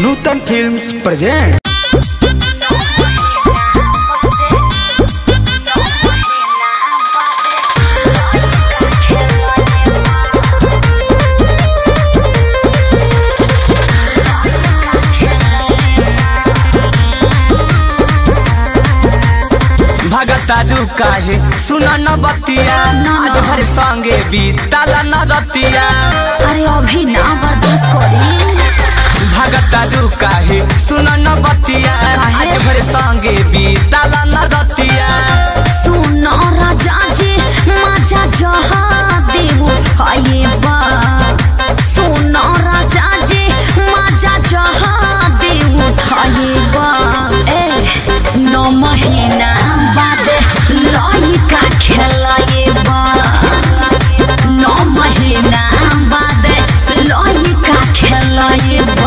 नूतन films present भगतारू काहे सुन न बतिया आज भर संगे बीतला न रतिया अरे अभी ना बर्दाश्त करी भगतारू काहे सुन न बतिया काहे? आज भर संगे बीतला न रतिया सुन राजा जी मजा जहा देव हाये बा सुन राजा जी मजा जहा देव हाये बा ए नौ महीना बाद लइका खेलाये बा नौ महीना बाद लइका खेलाये बा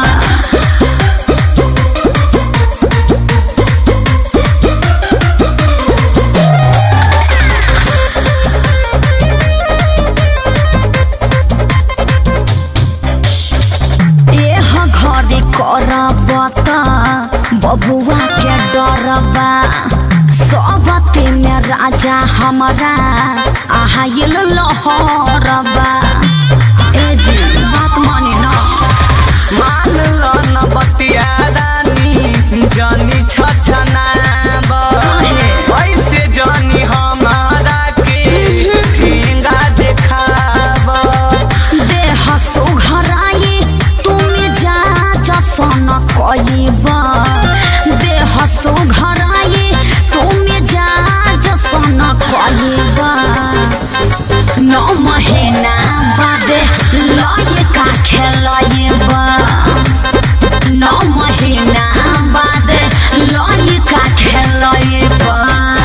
एह घरे करबत बबुआ के डरबा सबते में राजा हमारा आहाइल लहरबा ए जी बात माने ना मान लो न बतिया रानी जानी छछनाब ऐसे जानी हमारा के ठेंगा देखाब देह सुघराई तुम जा जसन कइबा देह सुघराई तुम जा जसन कइबा नौ महीना बाद लइका खेलइबा नौ महीना बाद लइका खेलइबा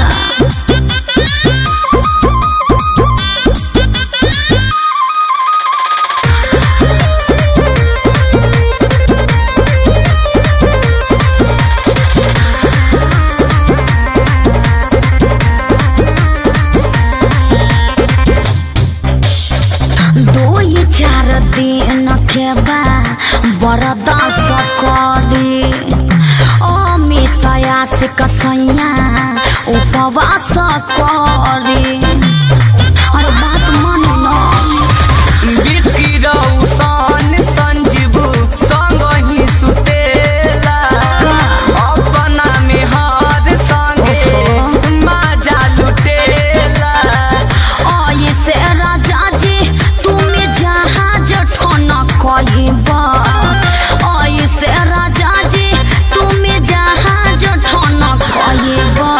दो ये चार दिन के बा बरदास करी अमितया से कसैया उपवास करी अरे बात मानो ना बिक्की रौशन संजीव संग ही सुतेला अपना में हर संगे मजा लुटेला ओए से राजा जी तुम जहाज ठन कहिबा ओए से राजा जी तुम जहाज ठन कहिबा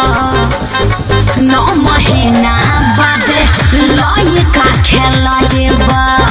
नौ महीना बाद लइका खेलाइबा